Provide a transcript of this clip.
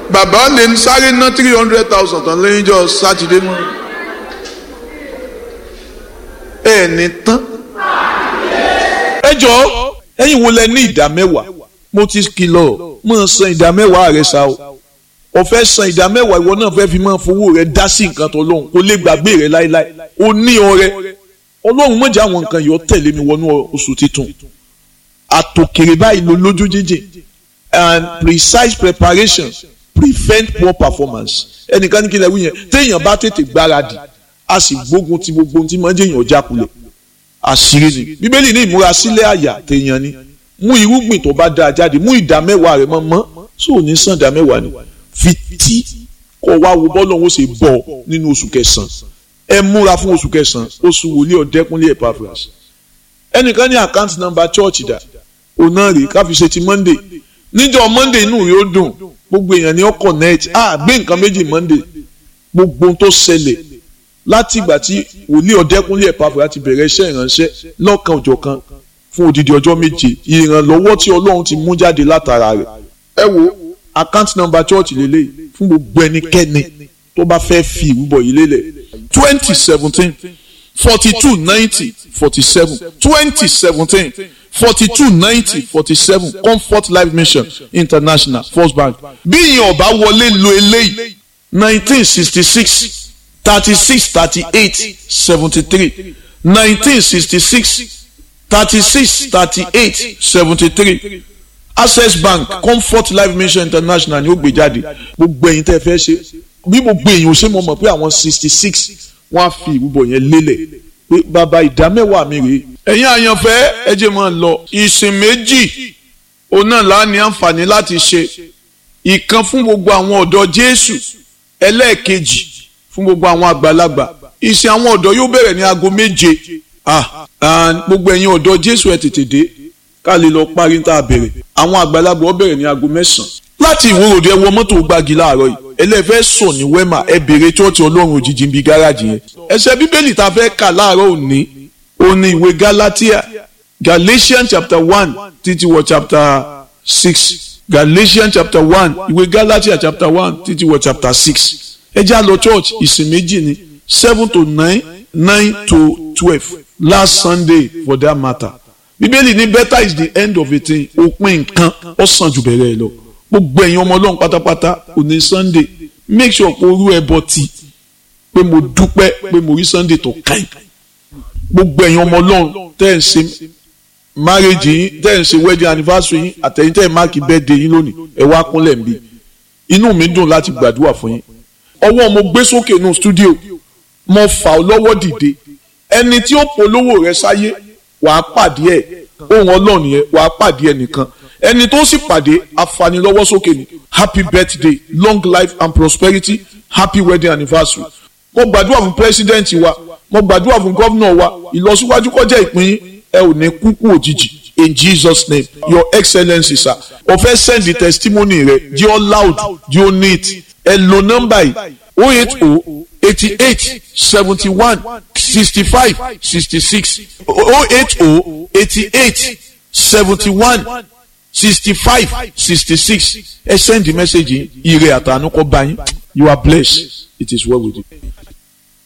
bàbá lè sáré ná three hundred thousand tán lẹ́yìn jọ sátidé mọ́ ẹ ní tán. ẹ jọ ẹ̀yin wo lẹ ní ìdá mẹ́wàá mo ti kìlọ̀ mo san ìdá mẹ́wàá rẹ sa o o fẹ́ san ìdá mẹ́wàá ìwọ náà fẹ́ fi máa fowó rẹ dá sí nǹkan tó lóhùn kó lè gbàgbé rẹ láéláé o ní ọrẹ ọlọ́run mọ̀jà àwọn nǹkan yìí ó tẹ̀lé mi wọnú oṣù titun àtòkèrè báyìí ló lójú jíjìn and precise preparation prevent poor performance ẹnìkan ní kí lè wí yẹn téèyàn bá tètè gbáradì a sì gbógun ti gbogbo ohun tí máa ń jẹyàn jákulẹ̀ àṣírí ni bíbélì ní ìmúrasílẹ̀ àyà téèyàn ni mú irúgbìn tó bá dáa jáde mú ìdá mẹ́wàá rẹ̀ mọ́ mọ́ sóò ní sàn ìdá mẹ́wàá ni fi tí kọ́ wá wo bọ́ọ̀lù ọ̀hún ṣe bọ̀ nínú oṣù kẹsàn-án ẹ múra fún oṣù kẹsàn-án oṣù wòlíì ọ̀dẹ́kúnlé Epaphras ẹnìkan ní àkáǹtì nọ́mbà chọ́ọ̀chì dà òun náà rèé ká fi ṣe ti Monday níjọ́ Monday inú rẹ̀ ó dùn gbogbo èèyàn ní ó connect á gbé nǹkan méjì Monday gbogbo ohun tó ṣẹlẹ̀ láti ìgbà tí wòlíì ọ̀dẹ́kúnlé Epaphras ti bẹ̀rẹ̀ iṣẹ́ ìránṣẹ́ lọ́kan òjọ̀kan fún odidi ọjọ́ méje ìrànlọ́wọ́ tí Ọlọ́run ti mú jáde látara rẹ̀ ẹ wo account number church lélẹ̀ fún gbogbo ẹnikẹ́ni tó bá fẹ́ fi ìrúbọ yìí lélẹ̀ twenty seventeen forty two ninety forty seven twenty seventeen forty two ninety forty seven comfort life mission international first bank bí ìyẹn ọba wọlé lo eléyìí nineteen sixty six thirty six thirty eight seventy three nineteen sixty six thirty six thirty eight seventy three access bank comfort life mission international ni ó gbé jáde gbogbo ẹ̀yin tẹ́ fẹ́ ṣe bí gbogbo èèyàn ò ṣe mọ̀ mọ̀ pé àwọn sixty six wọ́n á fi ìrúbọ yẹn lélẹ̀ pé bàbá ìdámẹ́wàá mi rèé. ẹ̀yin àyànfẹ́ ẹ jẹ́ máa lọ ìsìn méjì òun náà lá ní àǹfààní láti ṣe ìkan fún gbogbo àwọn ọ̀dọ́ jésù ẹlẹ́ẹ̀kejì fún gbogbo àwọn àgbàlagbà ìsìn àwọn ọ̀dọ́ yóò bẹ̀rẹ̀ ní aago méje gbogbo ẹ̀yin ọ̀dọ́ jésù ẹ tètè dé ká lè lọ parí tá a bẹ̀rẹ̀ àwọn àgbàlagbà ó bẹ̀rẹ̀ ní aago mẹ́sàn-án láti ìwòròdì ẹ wọ mọ́tò gbági láàárọ̀ yìí ẹlẹ́fẹ́ sùn ní wẹ́mà ẹ bèrè chọ́ọ̀tì ọlọ́run òjijì ń bi gáràjì yẹn ẹsẹ̀ bíbélì tá a fẹ́ kà láàárọ̀ òní òní ìwé galatia galatians chapter one títí wọ chapter six galatians chapter one ìwé galatia chapter one títí wọ chapter six ẹ já lọ church ìsìn méjì ni seven to nine nine to twelve last sunday for that matter bíbélì ní better is the end of a thing òpin nǹkan ó sàn jù bẹ̀rẹ̀ lọ gbogbo ẹ̀yin ọmọ ọlọ́run pátápátá òní sunday make sure pé orú ẹbọ ti pé mo dúpẹ́ pé mo rí sunday tó káyì gbogbo ẹ̀yin ọmọ ọlọ́run tẹ́ ẹ̀ ń ṣe marriage yín tẹ́ ẹ̀ ń ṣe wedding anniversary yín àtẹ̀yìn tẹ́ ẹ̀ máàkì birthday yín lónìí ẹ wá kúnlẹ̀ ń bí inú mi dùn láti gbàdúrà fún yín ọwọ́ mo gbé sókè nù studio mo fà ọ́ lọ́wọ́ dìde ẹni tí ó polówó rẹ sáyé wàá pàdé ẹ̀ ohun ọlọ́run yẹn wàá pàdé ẹ̀ nìkan ẹni tó sì pàdé afanilọ́wọ́sókè ni happy birthday long life and prosperity happy wedding anniversary mo gbàdúrà fún president wa mo gbàdúrà fún governor wa ìlọsíwájú kọjá ìpín ẹ ò ní kúkú òjijì in jesus name your excellency sir o fẹ́ send the testimony rẹ jẹ́ ọ loud jẹ́ ọ neat ẹ lo nọ́mbà yìí o eight o eighty eight seventy one sixty five sixty six o eight o eighty eight seventy one sixty five sixty six ẹ send the message ire àtànú kọ bá yín you are blessed it is well with you.